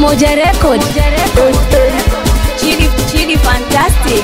Pamoja Record. Chidi, Chidi Fantastic.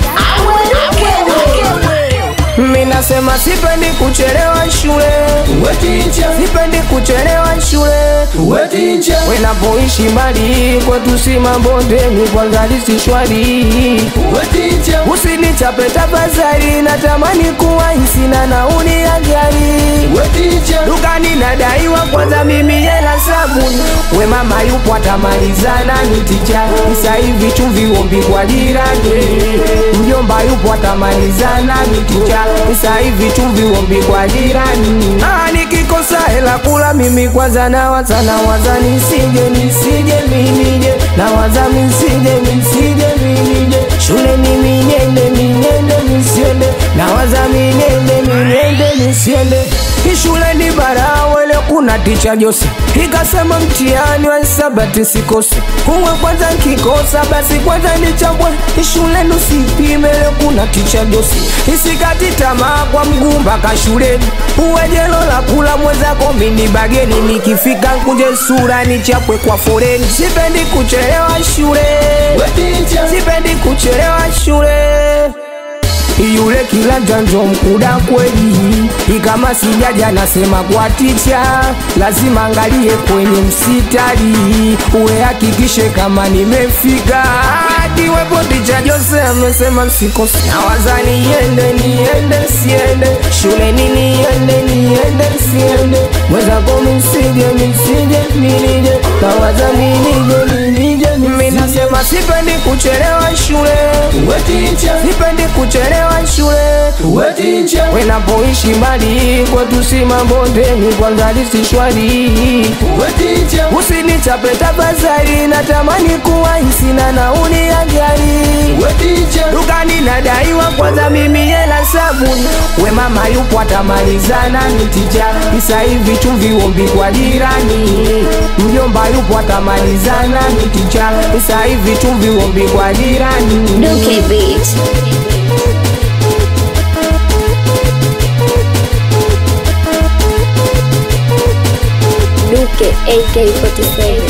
Mimi nasema sipendi kuchelewa shule, sipendi kuchelewa shule. Wenapoishi mbali kwetu si mabondeni, kwanza lisi shwari. Usinichape tafadhali, natamani kuwa sina nauli ya gari. Dukani nadaiwa kwanza mimi hela sabuni, we mama yupo atamalizana nitija. Sasa hivi chumvi ombi kwa jirani, mjomba yupo atamalizana nitija. Sasa hivi chumvi ombi kwa jirani. Ah, nikikosa hela kula mimi kwanza nawaza nawaza nisije nisije minije nawaza misije misije minije shule mimi niende niende nisiende nawaza minende minende nisiende ishule ni barawele kuna ticha Jose ikasema mtihani wa hisabati sikose kuwe kwanza nkikosa basi kwanza nichambwe ishule nusipime leo kuna ticha Jose isikati tamaa kwa mguu mpaka shuleni uwe jelo la kula mwenzako mini bageni nikifika nkunje sura nichapwe kwa foreni sipendi kuchelewa shule sipendi kuchelewa shule yule kila janjo mkuda kweli, ikama sijaja nasema kwa ticha, lazima angalie kwenye msitari, uwe hakikishe kama nimefika. Akiwepo ticha Jose amesema sikose, nawaza niende niende siende shuleni niende niende siende mwenzako misije misije minije nawaza minije minije mimi nasema sipendi kuchelewa shule sipendi kuchelewa shule wenapoishi mbali kwetu si mabondeni kwanza lisi shwari usinichape tafadhali natamani kuwa sina nauli ya gari dukani nadaiwa kwanza mimi hela sabuni we mama yupo atamalizana nitija isa hivi chumvi ombi kwa jirani mjomba yupo atamalizana nitija isa hivi chumvi ombi kwa jirani Duke Beat. Duke AK47.